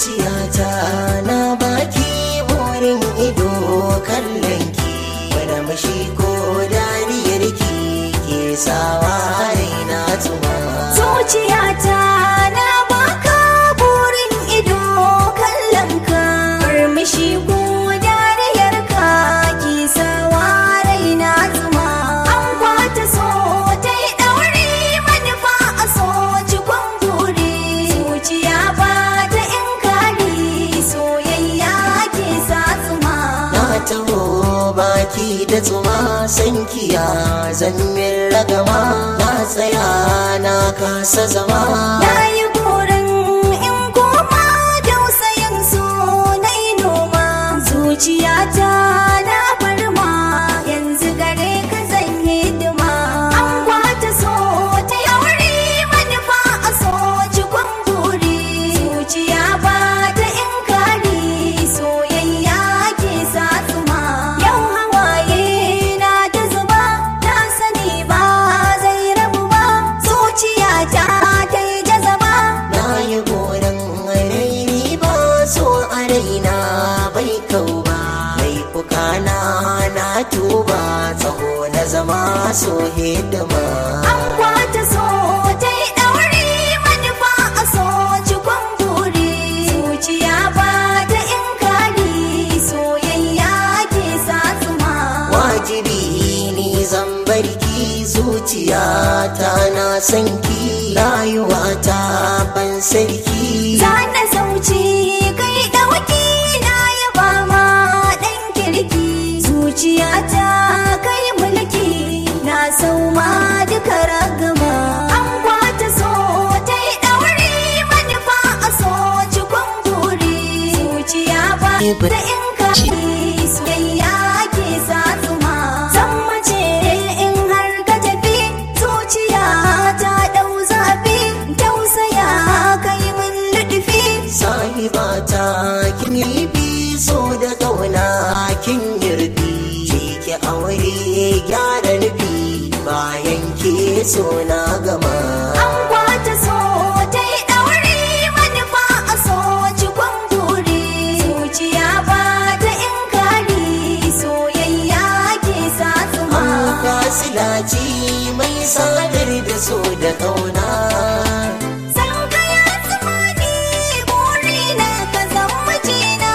zuciyata na baki burin ido kallon ki wani mashi ko dariyar ki ke sawa raina tuma zuciyata na baka burin ido kallon ka murmushi ko dariyar ka ki sawa raina zuma an kwata so ta yi ɗauri manufa a so cikon guri zuciya ba ta in kari soyayya ke sa zuma na taho baki da tsuma sankiya zanmin ragama na tsaya na kasa zama Na yi burin in koma dausayin so na yi noma zuciyata na farma yanzu gare ka zan hidima an kwata so ta yauri manufa a so cikon buri zuciya ba ta in kari soyayya ke sa tsuma yau hawaye na ta zuba na sani ba zai rabu ba zuciyata ta yi jazaba na yi goron raini ba so a raina bai kau ba laifuka na na tuba tsaho na zama so hidima An kwata so ta yi ɗauri manufa a so cikon buri zuciya ba ta in kari soyayya ke sa tsuma wajibi ni zan barki zuciya ta na sanki rayuwa ta ban sarki za na sauci kai ɗauki na yaba ma ɗan kirki zuciyata kai mulki na sauma duka ragama an kwata so ta yi ɗauri manufa a so cikon buri zuciya ba da in kashi soyayya ke sa tsuma zan mace in har ka tafi zuciya ta ɗau zafi tausaya kai mun luɗufi sahibata kin yi bi so da kauna kin yirbi ki aure gyara nufi bayan ke so na gama An kwata so ta yi ɗauri manufa a so cikon buri zuciya ba ta in kari soyayya ke sa tsuma kasilaci mai sadar da so da kauna san ka ya tsuma ni buri na ka zan mijina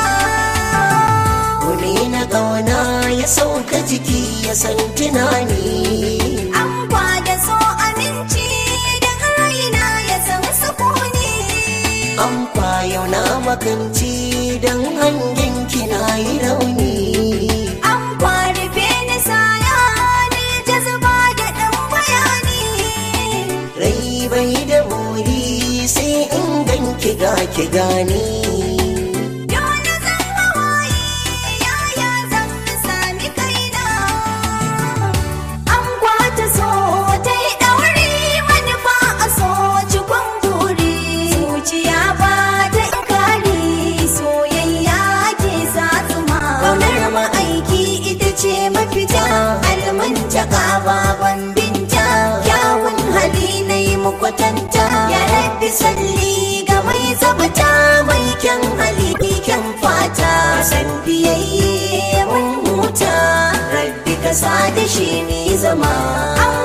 Kuni na kauna ya sauka jiki ya san tunani an kwada so aminci da raina ya san sukuni an kwayo na makanci don hangen kina yi rauni an kwarfe ni saya ni jazba da ɗan bayani rai bai da buri sai in ganki ga ki gani Dole zan hawaye yaya zan sami kaina An kwata so ta yi ɗauri manufa a so cikon buri Zuciya ba ta kari soyayya ke sa tsuma Ƙaunar ma'aiki ita ce mafita almantaka baban binta Kyawun hali na yi mukwatanta Ya rabbi salli ga mai zabata mai kyan hali kyan fata san biyayye mun huta rabbi ka sa da shi ne zama an